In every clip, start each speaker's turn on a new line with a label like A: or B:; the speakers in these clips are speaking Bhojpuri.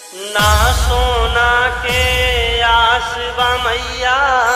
A: ना सोना के आस बा मैया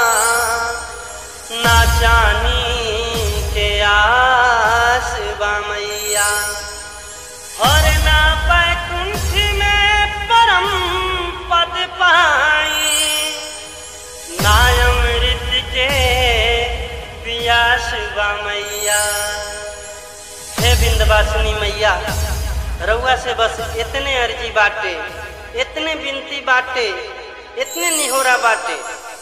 A: ना चानी के आस बा मैया और ना बैकुंठ में परम पद पाई ना अमृत के पियास बा मैया हे बिंदवासिनी मैया रउआ से बस इतने अर्जी बाटे इतने बिनती बाटे इतने निहोरा बाटे